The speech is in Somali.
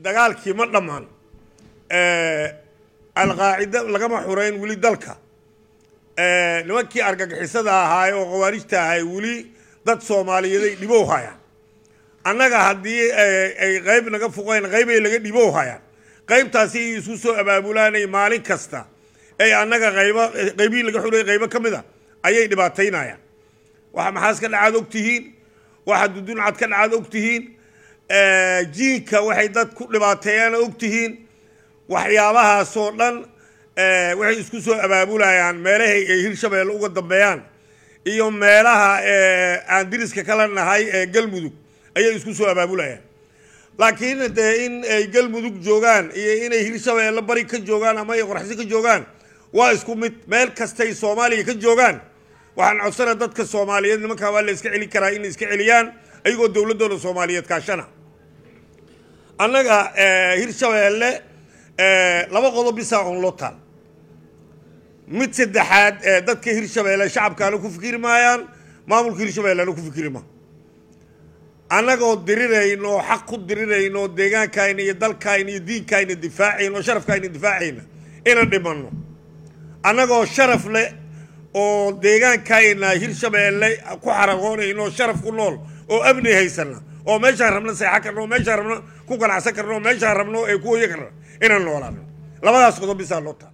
dagaalkii ma dhammaan alqaacida lagama xureyn weli dalka nimankii argagixisada ahaay oo khawaarijta ahay weli dad soomaaliyeed ay dhibow hayaan annaga haddii ay qayb naga fuqeen qaybay laga dhibow hayaan qaybtaasi ay isku soo abaabulaanay maalin kasta ay annaga qayba qaybihii laga xurayay qaybo ka mid a ayay dhibaataynayaan waxa maxaas ka dhacaad og tihiin waxa duduncad ka dhacaad og tihiin jiinka waxay dad ku dhibaateeyaan og tihiin waxyaabahaasoo dhan waxay isku soo abaabulayaan meelahay ay hirshabeelle uga dambeeyaan iyo meelaha aan diriska kala nahay ee galmudug ayay isku soo abaabulayaan laakiin dee in ay galmudug joogaan iyo inay hirshabeelle bari ka joogaan ama ay qoraxsi ka joogaan waa isku mid meel kastay soomaaliya ka joogaan waxaan codsana dadka soomaaliyeed nimankaa waa la iska celi karaa inay iska celiyaan ayagoo dowladdooda soomaaliyeed kaashana annaga hirshabeelle laba qodob bisaa on loo taal mid saddexaad dadka hirshabeelle shacabkaana ku fikiri maayaan maamulka hirshabeellena ku fikiri ma annagoo dirirayn oo xaq ku dirirayn oo deegaankayna iyo dalkayna iyo diinkayna difaacayn oo sharafkayna difaacayna inaan dhimanno annagoo sharaf leh oo deegaankayna hirshabeelle ku xaragoonayno oo sharaf ku nool oo amni haysana oo meeshaan rabno seexan karno oo meeshaan rabno ku ganacsan karno oo meeshaan rabno ee ku hoyo karna inaan noolaano labadaas qodob bisaa loo taa